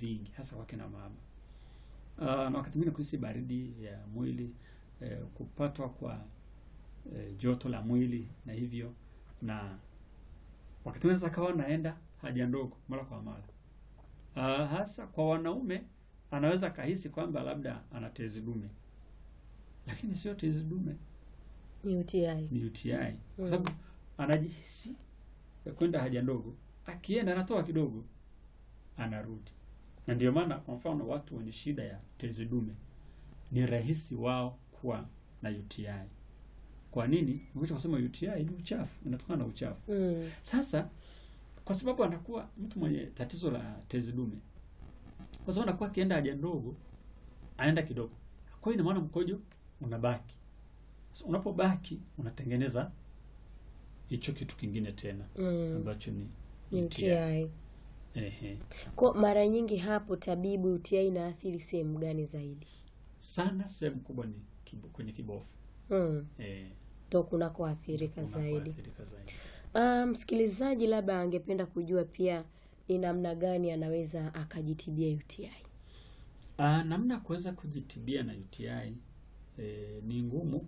vingi hasa kwa kina mama. Uh, na wakati mwingine kuhisi baridi ya mwili eh, kupatwa kwa eh, joto la mwili na hivyo, na wakati mwingine kawa naenda haja ndogo mara kwa mara. Uh, hasa kwa wanaume anaweza kahisi kwamba labda ana tezi dume, lakini sio tezi dume, Ni UTI. ni UTI Mm. kwa sababu anajihisi kwenda haja ndogo, akienda anatoa kidogo, anarudi. Na ndio maana kwa mfano watu wenye shida ya tezi dume ni rahisi wao kuwa na UTI. Kwa nini? Nimesha kusema UTI ni uchafu, inatokana na uchafu. Mm. Sasa kwa sababu anakuwa mtu mwenye tatizo la tezi dume, kwa sababu anakuwa akienda haja ndogo, aenda kidogo, kwa hiyo ina maana mkojo unabaki. Sasa unapobaki unatengeneza hicho kitu kingine tena Mm. ambacho ni Ni UTI. Ehe. Kwa mara nyingi hapo tabibu, UTI inaathiri sehemu gani zaidi? Sana sehemu kubwa ni kibo, kwenye kibofu Mm. eh, Ndo kunakoathirika zaidi. kunakoathirika zaidi. Ah, msikilizaji labda angependa kujua pia ni namna gani anaweza akajitibia UTI. Ah, namna ya kuweza kujitibia na UTI eh, ni ngumu